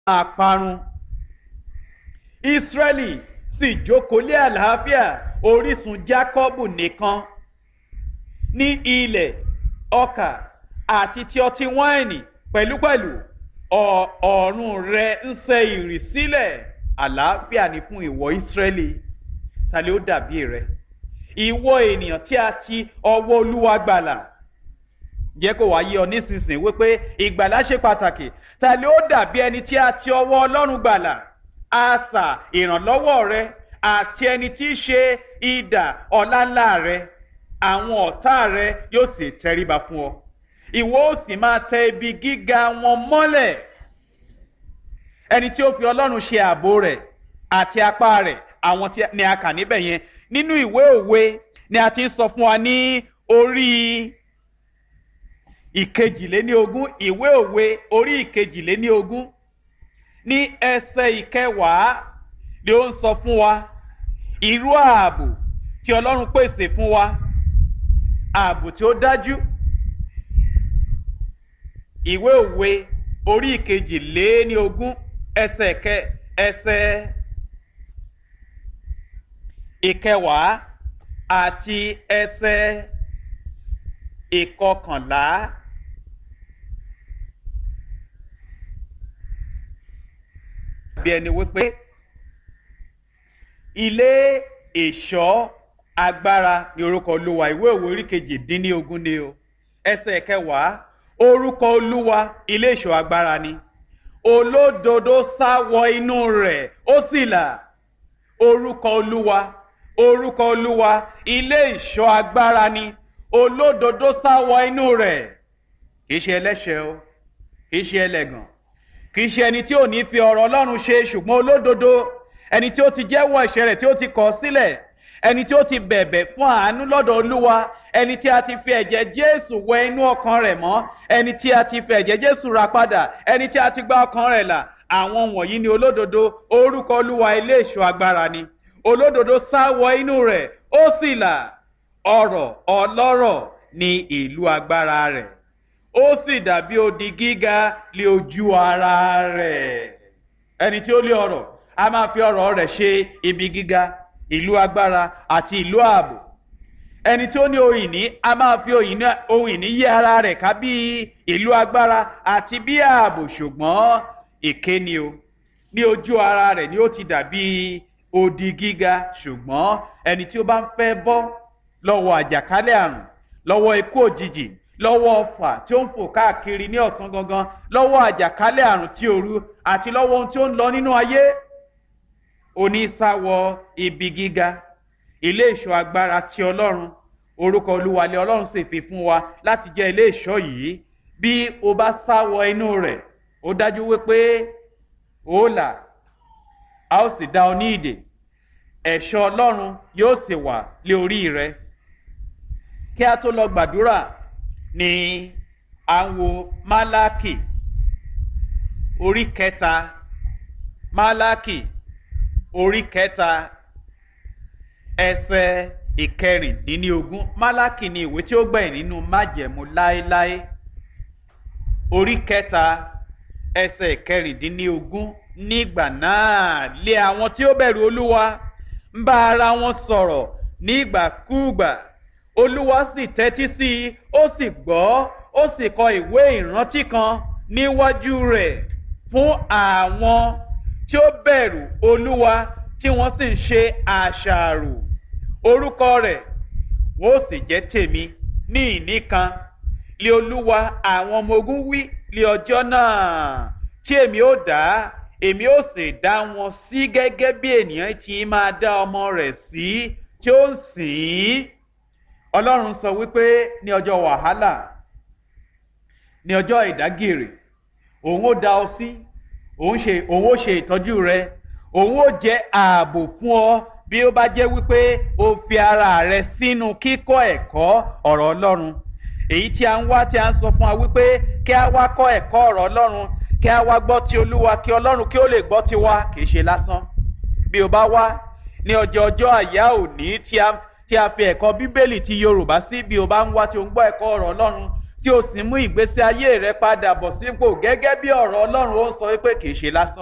máa parun Ísírẹ́lì sì jókòó lé àlàáfíà orísun Jákọ́bù nìkan ní ilẹ̀ ọkà àti ti ọtí wáìnì pẹ̀lúpẹ̀lú ọ̀ọ̀run rẹ̀ ń sẹ ìrì sílẹ̀ àlàáfíà ni fún ìwọ Ísírẹ́lì ta ló dàbí rẹ ìwọ ènìyàn tí a ti ọwọ́ Olúwa gbàlà jẹ́ kó wá yé ọ nísinsìnyí wípé ìgbàlà ṣe pàtàkì ta ló dàbí ẹni tí a ti ọwọ́ Ọlọ́run gbàlà asà ìrànlọ́wọ́ rẹ àti ẹni tí í ṣe idà ọláńlá rẹ àwọn ọ̀tá rẹ yóò sì tẹríba fún ọ ìwọ ó sì máa tẹ ibi gíga wọn mọ́lẹ̀ ẹni tí ó fi Ọlọ́run ṣe ààbò rẹ̀ àti apá rẹ̀ àwọn tí ni a kà níbẹ̀ yẹn nínú ìwé òwe ni a ti ń sọ fún wa ní orí ìkejìléníogún ìwé òwe orí ìkejìléníogún ní ẹsẹ̀ ìkẹwàá ni ó ń sọ fún wa irú ààbò tí Ọlọ́run pèsè fún wa ààbò tí ó dájú ìwé òwe orí ìkejìléníogún ẹsẹ̀ kẹ ẹsẹ̀ ìkẹwàá àti ẹsẹ̀ ìkọkànlá. bí ẹni wípé ilé ìṣọ́ agbára ní orúkọ olúwa ìwé òwe orí kejì dín ní ogún ni o ẹsẹ̀ kẹwàá orúkọ olúwa ilé ìṣọ́ agbára ni olódodo sá wọ inú rẹ̀ ó sì là orúkọ olúwa orúkọ olúwa ilé ìṣọ́ agbára ni olódodo sá wọ inú rẹ̀ kì í ṣe ẹlẹ́ṣẹ̀ o kì í ṣe ẹlẹ́gàn kì í ṣe ẹni tí ò ní fi ọ̀rọ̀ Ọlọ́run ṣe ṣùgbọ́n olódodo ẹni tí ó ti jẹ́wọ́ ẹ̀ṣẹ̀ rẹ̀ tí ó ti kọ̀ sílẹ̀ ẹni tí ó ti bẹ̀bẹ̀ fún àánú lọ́dọ̀ Olúwa ẹni tí a ti fi ẹ̀jẹ̀ Jésù wẹ inú ọkàn rẹ̀ mọ́ ẹni tí a ti fi ẹ̀jẹ̀ Jésù rà padà ẹni tí a ti gba ọkàn rẹ̀ là àwọn wọ̀nyí ni olódodo orúkọ Olúwa ilé ìṣọ́ agbára ni olódodo sá wọ inú rẹ̀ ó sì là ọrọ̀ ọlọ́rọ̀ ní ìlú agbára rẹ̀ ó sì dàbí odi gíga lé ojú ara rẹ̀ ẹni tí ó lé ọrọ̀ a máa fi ọrọ̀ rẹ̀ ṣe ibi gíga ìlú agbára àti ìlú ààbò ẹni tí ó ní ohun ìní a máa fi ohun ìní yí ara rẹ̀ ká bí ìlú agbára àti bí ààbò ṣùgbọ́n èké ni o ní ojú ara rẹ̀ ni ó ti dàbí odi gíga ṣùgbọ́n ẹni tí ó bá ń fẹ́ bọ́ lọ́wọ́ àjàkálẹ̀ àrùn lọ́wọ́ ikú òjijì lọ́wọ́ ọfà tí ó ń fò káàkiri ní ọ̀sán gangan lọ́wọ́ àjàkálẹ̀ àrùn tí òru àti lọ́wọ́ ohun tí ó ń lọ nínú ayé onísàwọ̀ ibi gíga ilé ìṣọ́ agbára ti ọlọ́run orúkọ olúwalẹ̀ ọlọ́run sì fi fún wa láti jẹ́ ilé ìṣọ́ yìí bí o bá sáwọ inú rẹ̀ ó dájú wípé ó là a ó sì dá ọ ní ìdè ẹ̀ṣọ́ ọlọ́run yóò sì wà lé orí rẹ kí a tó lọ gbàdúrà ní à ń wo málákì orí kẹta málákì orí kẹta ẹsẹ̀ ìkẹrìndínlógún málákì ni ìwé tí ó gbẹ̀yìn nínú májẹ̀mú láéláé orí kẹta ẹsẹ̀ ìkẹrìndínlógún nígbà náà lé àwọn tí ó bẹ̀rù olúwa ń bá ara wọn sọ̀rọ̀ nígbàkúùgbà olúwa sì tẹ́tí sí i ó sì gbọ́ ó sì kọ ìwé ìrántí kan níwájú rẹ̀ fún àwọn tí ó bẹ̀rù olúwa tí wọ́n sì ń ṣe àṣàrò orúkọ rẹ̀ wọ́n ó sì jẹ́ tèmi ní ìní kan lé olúwa àwọn ọmọ ogun wí lé ọjọ́ náà tí èmi ó dá èmi ó sì dá wọn sí gẹ́gẹ́ bí ènìyàn ti máa dá ọmọ rẹ̀ sí tí ó ń sìn ín ọlọ́run sọ wípé ní ọjọ́ wàhálà ní ọjọ́ ìdágìrì òun ó dá ọ sí òun ṣe òun ó ṣe ìtọ́jú rẹ òun ó jẹ́ ààbò fún ọ bí ó bá jẹ́ wípé o fi ara rẹ sínú kíkọ́ ẹ̀kọ́ ọ̀rọ̀ ọlọ́run èyí tí a ń wá tí a ń sọ fún wa wípé kí a wá kọ́ ẹ̀kọ́ ọ̀rọ̀ ọlọ́run kí a wá gbọ́ ti olúwa kí ọlọ́run kí ó lè gbọ́ ti wa kì í ṣe lásán bí o bá wá ní ọjọ́ ọjọ́ àyá òní tí a tí a fi ẹ̀kọ́ bíbélì ti yorùbá sí bí o bá ń wá tí o ń gbọ́ ẹ̀kọ́ ọ̀rọ̀ ọlọ́run tí o sì mú ìgbésí ayé rẹ padà bọ̀ sípò gẹ́gẹ́ bí ọ̀rọ̀ ọlọ́run ó sọ wípé kì í ṣe lásán.